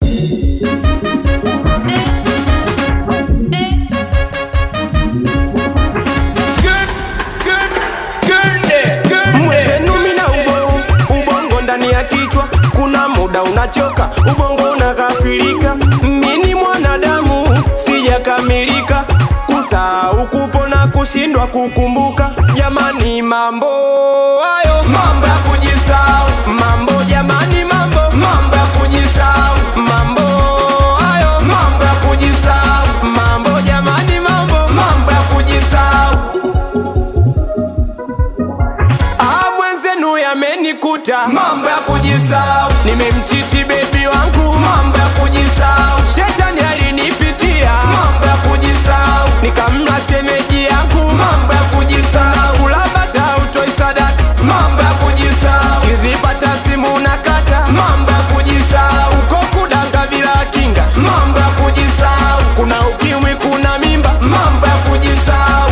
Mwenzenu mina ubongo, ubongo ndani ya kichwa, kuna muda unachoka, ubongo unakafirika. Mini mwanadamu sijakamilika, kusahau kupona, kushindwa kukumbuka. Jamani, mambo hayo, mambo ya kujisahau, mambo jamani, mambo mambo ya kujisahau, mambo hayo, mambo ya kujisahau, mambo jamani, mambo mambo ya kujisahau. Ah, mwenzenu yamenikuta mambo ya kujisahau, nimemchiti bebi wangu mambo ya kujisahau, shetani alinipitia mambo ya kujisahau, nikamla shemeji yangu mambo ya kujisahau, kulabata utoi sadaka mambo ya kujisahau, kizipata simu nakata mambo ya kujisahau, uko kudanga bila kinga mambo ya kujisahau, kuna ukimwi kuna mimba mambo ya kujisahau.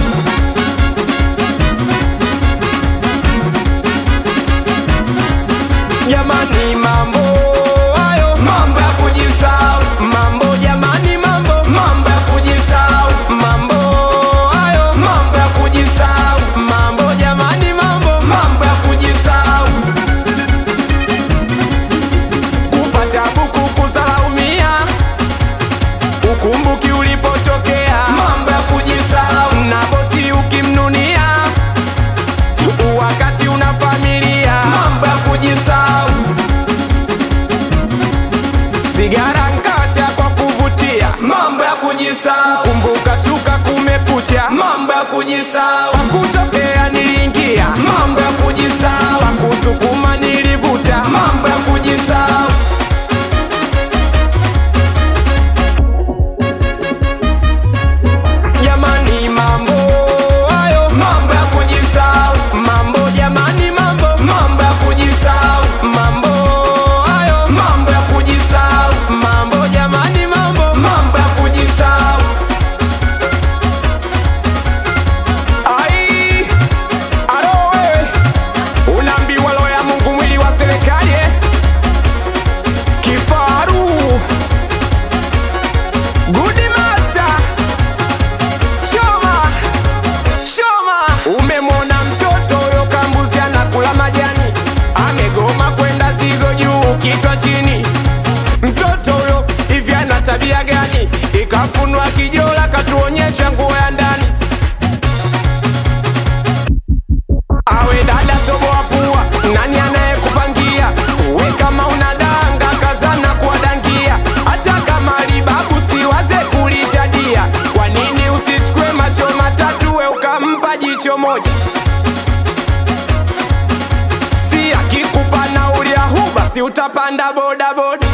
jamani mambo hayo mambo ya kujisahau mambo jamani mambo mambo ya kujisahau mambo hayo mambo ya kujisahau mambo jamani mambo mambo ya kujisahau kupata buku kudharaumia ukumbuki ulipotokea mambo ya kujisahau na bosi ukimnunia wakati una familia mambo ya kujisahau sigara nkasha kwa kuvutia mambo ya kujisahau kumbuka shuka kumekucha mambo ya kujisahau kutokea niliingia mambo ya kujisahau kusukuma nilivuta mambo ya kujisahau jamani mambo hayo mambo ya kujisahau mambo jamani mambo mambo ya kujisahau mambo hayo mambo ya kujisahau mambo jamani mambo mambo ya kujisahau ai alo wewe unaambiwa roho ya Mungu mwili wa serikali eh? kifaru Good master Shoma, Shoma, umemwona mtoto huyo kambuzi anakula majani, amegoma kwenda zigo juu kichwa chini. Mtoto huyo hivi ana tabia gani? Ikafunwa kijola katuonyesha nguo ya ndani. Awe dada toboa pua, nani anayekupangia? We kama unadanga kazana kuwadangia, hata kama libabu siwaze kulichadia. Kwa nini usichukue macho matatu we ukampa jicho moja? Si akikupa nauli ya huba, si utapanda bodaboda?